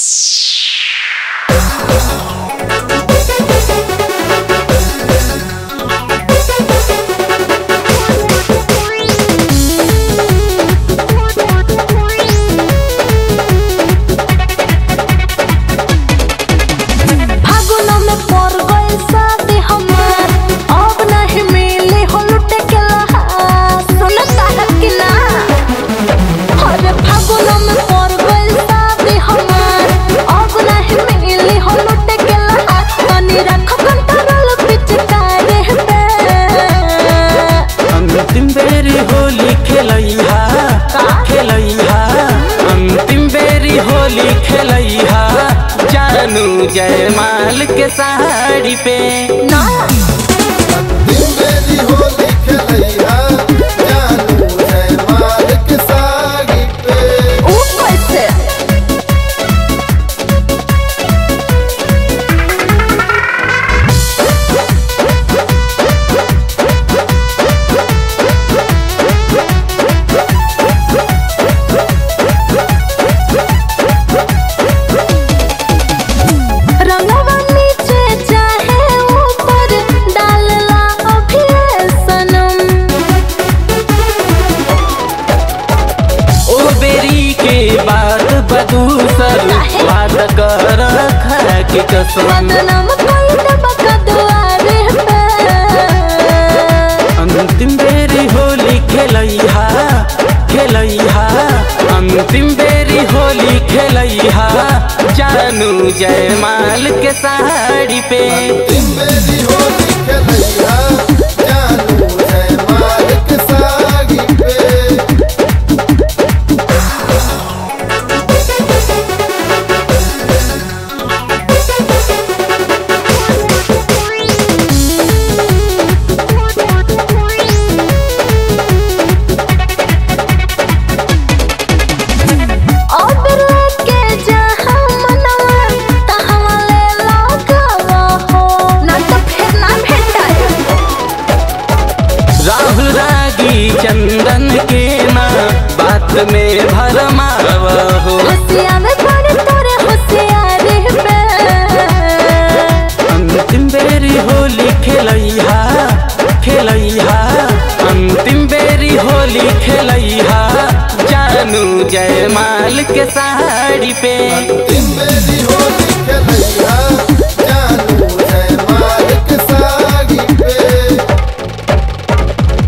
फागुनो में पड़ गइल शादी हमार अब नहीं मिली हो लुटे के लहार सुनता है कि ना अरे फागुनो में पड़ गइल शादी हमार अब नहीं मिली हो लुटे के लहार तनी रख कंट्रोल पिचकारी पे अंतिम बेरी होली खेलैहा खेलैहा अंतिम बेरी होली खेलैहा जानू जयमाल के साड़ी पे ना दिन मेरी होली खेलैया जानू जयमाल के साड़ी पे ऊ कैसे रंगवा नीचे चाहे ऊपर डालला अभी सनम ओ बेरी के बाद बदूसर वाद कर खा के कसम बदनाम कोई दबका दुआरे पे अंतिम बेरी होली खेलैहा खेलैहा अंतिम बेरी होली खेलैहा जानू जयमाल के साड़ी पे दिन मेरी होली खेलैया जानू जयमाल के साड़ी पे अब लेके जहाँ मनवा तहाँ ले लगावा हो ना तो फिर ना भेटाए राहुल रागी चंदन के ना बात में भरमाव हो हसिया में पड़े तोरे होशियारी पे अंतिम बेरी होली खेलैहा खेलैहा अंतिम बेरी होली खेलैहा जानू जयमाल के साड़ी पे